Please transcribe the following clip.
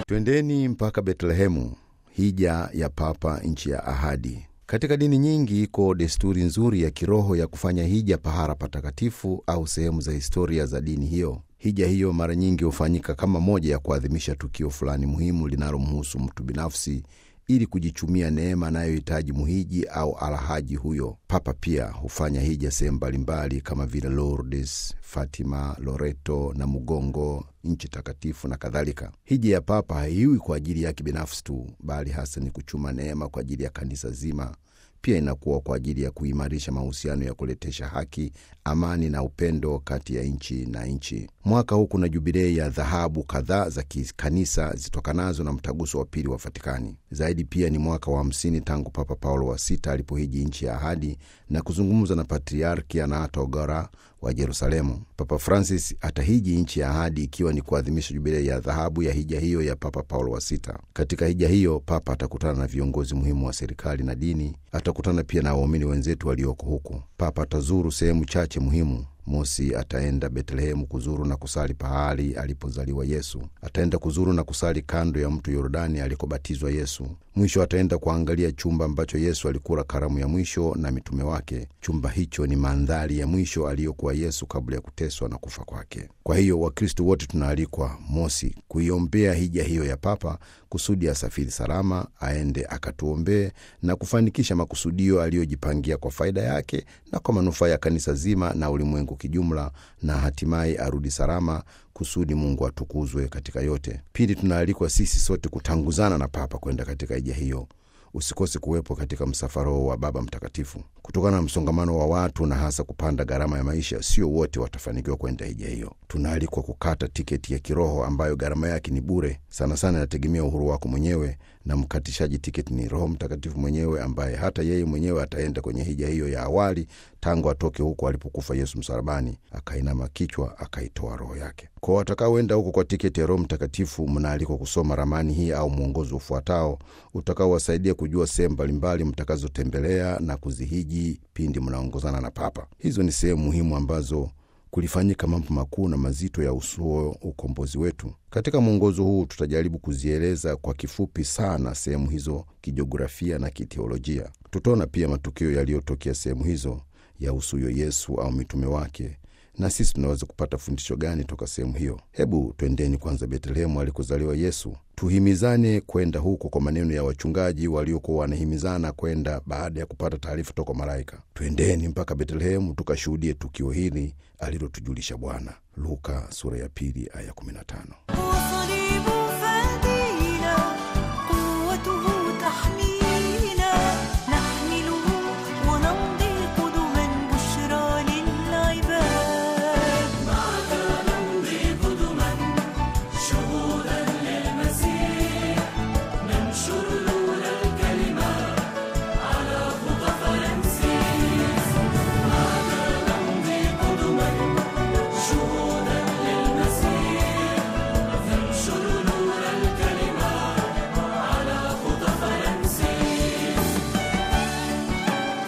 Twendeni mpaka Betlehemu, hija ya Papa, nchi ya ahadi. Katika dini nyingi iko desturi nzuri ya kiroho ya kufanya hija pahara patakatifu au sehemu za historia za dini hiyo. Hija hiyo mara nyingi hufanyika kama moja ya kuadhimisha tukio fulani muhimu linalomhusu mtu binafsi ili kujichumia neema anayohitaji muhiji au alhaji huyo. Papa pia hufanya hija sehemu mbalimbali kama vile Lourdes, Fatima, Loreto na Mugongo, nchi takatifu na kadhalika. Hija ya Papa haiwi kwa ajili yake binafsi tu, bali hasa ni kuchuma neema kwa ajili ya kanisa zima. Pia inakuwa kwa ajili ya kuimarisha mahusiano ya kuletesha haki, amani na upendo kati ya nchi na nchi. Mwaka huu kuna jubilei ya dhahabu kadhaa za kikanisa zitokanazo na mtaguso wa pili wa Vatikani. Zaidi pia ni mwaka wa hamsini tangu Papa Paulo wa sita alipohiji nchi ya ahadi na kuzungumza na Patriarki Anatogora wa Yerusalemu. Papa Francis atahiji nchi ya ahadi ikiwa ni kuadhimisha jubilei ya dhahabu ya hija hiyo ya Papa Paulo wa sita. Katika hija hiyo, Papa atakutana na viongozi muhimu wa serikali na dini. Atakutana pia na waumini wenzetu walioko huku. Papa atazuru sehemu chache muhimu. Mosi, ataenda Betlehemu kuzuru na kusali pahali alipozaliwa Yesu. Ataenda kuzuru na kusali kando ya mto Yordani alikobatizwa Yesu. Mwisho ataenda kuangalia chumba ambacho Yesu alikula karamu ya mwisho na mitume wake. Chumba hicho ni mandhari ya mwisho aliyokuwa Yesu kabla ya kuteswa na kufa kwake. Kwa hiyo Wakristo wote tunaalikwa, mosi, kuiombea hija hiyo ya Papa kusudi asafiri salama, aende akatuombee na kufanikisha makusudio aliyojipangia kwa faida yake na kwa manufaa ya kanisa zima na ulimwengu kijumla, na hatimaye arudi salama kusudi Mungu atukuzwe katika yote. Pili, tunaalikwa sisi sote kutanguzana na Papa kwenda katika hija hiyo. Usikose kuwepo katika msafara wa Baba Mtakatifu. Kutokana na msongamano wa watu na hasa kupanda gharama ya maisha, sio wote watafanikiwa kwenda hija hiyo. Tunaalikwa kukata tiketi ya kiroho ambayo gharama yake ni bure. Sana sana inategemea uhuru wako mwenyewe, na mkatishaji tiketi ni Roho Mtakatifu mwenyewe, ambaye hata yeye mwenyewe ataenda kwenye hija hiyo ya awali tangu atoke huko alipokufa Yesu msalabani, akainama kichwa, akaitoa roho yake. Kwa watakaoenda huko kwa tiketi ya Roho Mtakatifu, mnaalikwa kusoma ramani hii au mwongozo ufuatao utakaowasaidia kujua sehemu mbalimbali mtakazotembelea na kuzihiji pindi mnaongozana na Papa. Hizo ni sehemu muhimu ambazo kulifanyika mambo makuu na mazito ya usuo ukombozi wetu. Katika mwongozo huu tutajaribu kuzieleza kwa kifupi sana sehemu hizo kijiografia na kiteolojia. Tutaona pia matukio yaliyotokea sehemu hizo ya usuyo Yesu au mitume wake na sisi tunaweza kupata fundisho gani toka sehemu hiyo? Hebu twendeni kwanza Betlehemu alikozaliwa Yesu. Tuhimizane kwenda huko kwa maneno ya wachungaji waliokuwa wanahimizana kwenda baada ya kupata taarifa toka malaika. Twendeni mpaka Betlehemu tukashuhudie tukio hili alilotujulisha Bwana. Luka sura ya pili aya 15.